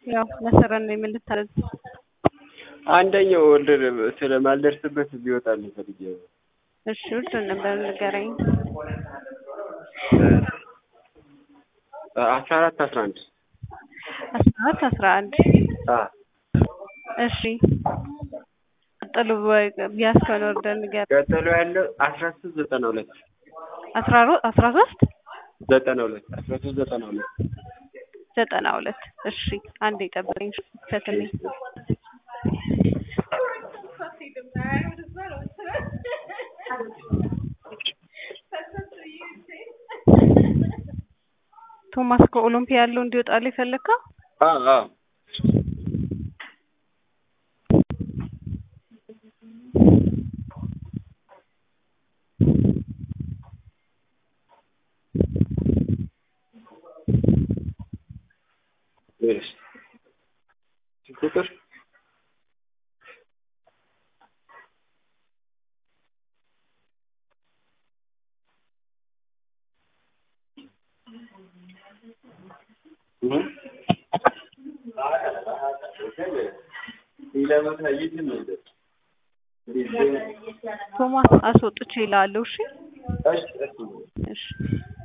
ያው ለስራ ነው የምልታረዝ አንደኛው ኦርደር ስለማልደርስበት ቢወጣልኝ ፈልጌ ነው። እሺ ውድ ነበር ንገረኝ። አስራ አራት አስራ አንድ አስራ አራት አስራ አንድ እሺ ቀጥሎ ቢያስከን ኦርደር ንገረኝ። ቀጥሎ ያለው አስራ ሶስት ዘጠና ሁለት አስራ ሮ- አስራ ሶስት ዘጠና ሁለት አስራ ሶስት ዘጠና ሁለት ዘጠና ሁለት እሺ አንዴ ጠብቀኝ ፈትልኝ ቶማስ ከኦሎምፒያ ያለው እንዲወጣልህ ፈለግከው? አዎ አዎ እሺ ቁጥር ቶማስ አስወጥቼ እልሃለሁ። እሺ እሺ እሺ እሺ